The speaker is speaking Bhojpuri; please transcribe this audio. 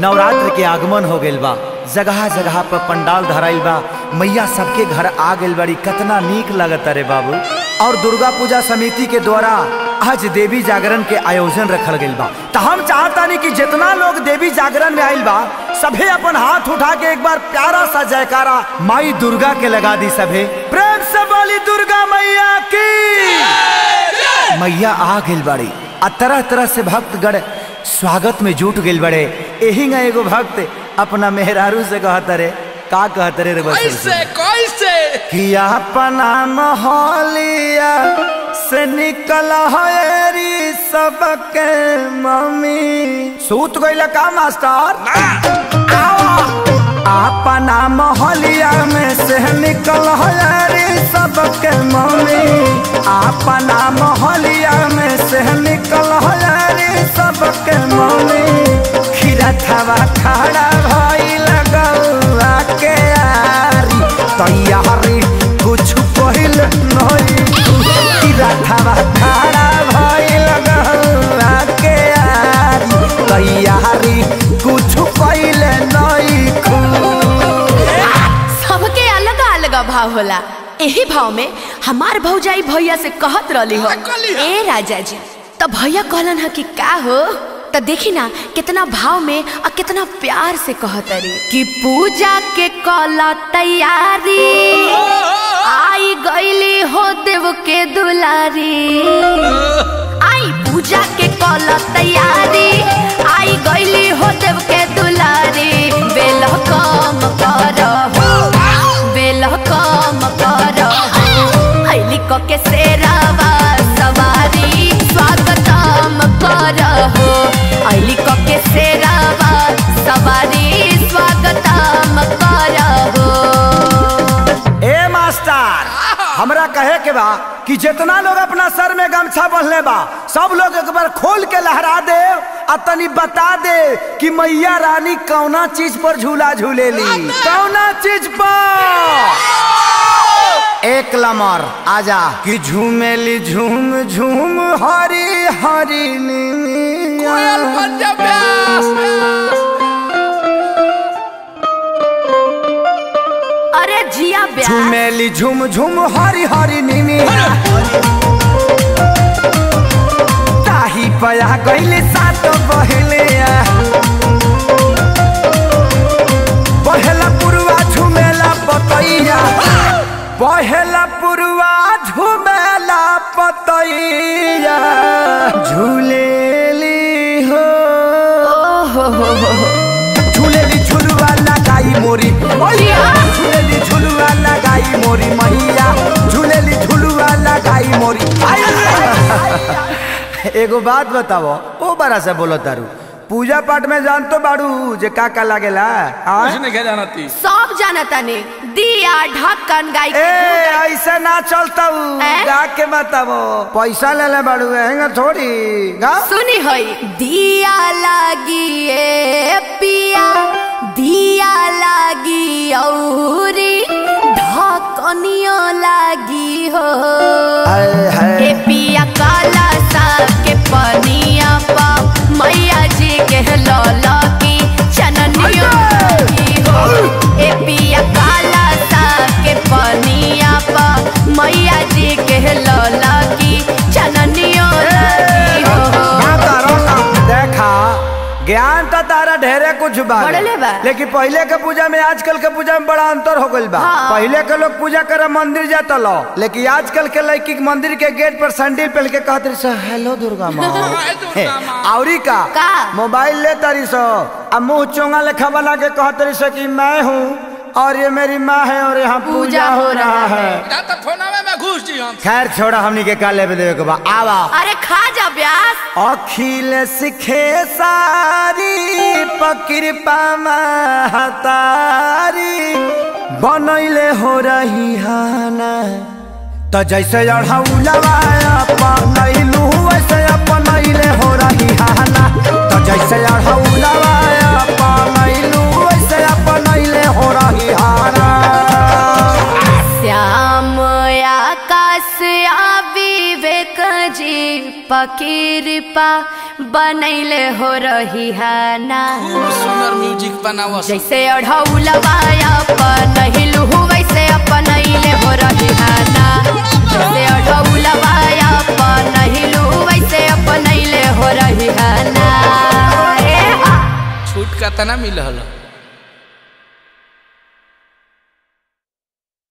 नवरात्र के आगमन हो गइल बा जगह जगह पर पंडाल धराइल बा मैया सबके घर आ गइल बड़ी कितना नीक लगत रे बाबू और दुर्गा पूजा समिति के द्वारा आज देवी जागरण के आयोजन रखल गइल बा तो हम चाहतानी कि जितना लोग देवी जागरण में आइल बा सभे अपन हाथ उठा के एक बार प्यारा सा जयकारा माई दुर्गा के लगा दी सभे प्रेम से बोली दुर्गा मैया की मैया आ गइल बड़ी आ तरह तरह से भक्तगण स्वागत में जुट गइल बड़े एही ना एगो भक्त अपना मेहरारू से कहत रे का कहत रे रे बस कैसे कैसे कि अपना मोहलिया से निकल हरी सबके मम्मी सूत गइल का मास्टर अपना मोहलिया में से निकल हरी सबके मम्मी अपना मोहलिया में से निकल हरी सबके मम्मी खीरा थवा खड़ा भई लगौआ के आरी तैयारी कुछ पहिल नहीं खीरा थवा खड़ा भई लगौआ के आरी तैयारी कुछ पहिल नहीं खू सबके अलग अलग भाव होला एही भाव में हमार भौजाई भैया से कहत रहली हो कहली हो? ए राजा जी तो भैया कहलन ह कि का हो तो देखी ना कितना भाव में और कितना प्यार से कहत रे कि पूजा के कला तैयारी आई गईली हो देव के दुलारी आई पूजा के कला तैयारी आई गईली हो देव के दुलारी बेल कम करहो बेल कम करहो हईली क के सेरावा सवारी स्वागतम करहो हईली क के सेरावा सवारी स्वागतम करहो ए मास्टर हमरा कहे के बा कि जितना लोग अपना सर में गमछा बंधले बा सब लोग एक बार खोल के लहरा दे आ तनी बता दे कि मैया रानी कौना चीज पर झूला झूलेली कौना चीज पर एक लमर आजा कि झूमेली झूम झूम हरी हरी नीमिया। कोयल बन जा प्यास अरे जिया ब्याह झूमेली झूम झूम हरी हरी निमिया ताही पया गईले सात बहिले पहला पुरवा झुमेला पतैया पहला पुरवा झुमेला पतैया झूलेली हो ओहो हो हो हो। झूलेली झुलवा लगाई मोरी मैया झूलेली झुलवा लगाई मोरी मैया झूलेली झुलवा लगाई मोरी एगो बात बताओ ओ बड़ा से बोलो तारू पूजा पाठ में जान तो बाड़ू जे का का लागेला आय? कुछ नहीं कह जाना ती सब जानता ने दिया ढक्कन गाय ए ऐसे ना चलता हूँ ए? गा के बताओ पैसा ले ले बाड़ू हैंगा थोड़ी गा सुनी होई दिया लागी ए पिया दिया लागी औरी ढकनियो लागी हो हाय हाय ए पिया काला सा के पनिया पा मैया जी के लौला की चननियो लागी हो ए पिया काला सा के पनिया पा मैया जी के लौला की चननियो लागी हो गाता रोता। देखा ज्ञान तो तारा ढेरे कुछ बा बढ़ले बा। लेकिन पहले के पूजा में आजकल के पूजा में बड़ा अंतर हो गइल बा हाँ। पहले के लोग पूजा करे मंदिर जाता लो लेकिन आजकल के लड़की के मंदिर के गेट पर सैंडल पहन के कहत रही सो हेलो दुर्गा माँ हाय दुर्गा माँ। औरी का का? मोबाइल ले तारी सो आ मुंह चोंगा लेखा बना के कहत रही सो कि मैं हूँ और ये मेरी माँ है और यहाँ पूजा हो रहा है ना तो फोनावे में घुस जी हम खैर छोड़ा हमनी के का लेवे देवे के बा आवा अरे खा जा ब्यास अखिल सिखे सारी पकृपा महतारी बनैले हो रही हाना त जैसे अढ़ौलवा अपनैलू वैसे अपनैले हो रही हाना त जैसे अढ़ौलवा अपनैलू वैसे अपनैले हो रही हाना श्याम आकाश आ विवेक जी पकीरपा बनैले हो रही है ना खूब सुंदर म्यूजिक बनावस जैसे अढ़ौलवा अपनहिलु वैसे अपनैले हो रही है ना जैसे अढ़ौलवा अपनहिलु वैसे अपनैले हो रही है ना ए हा। छूट कतना मिलल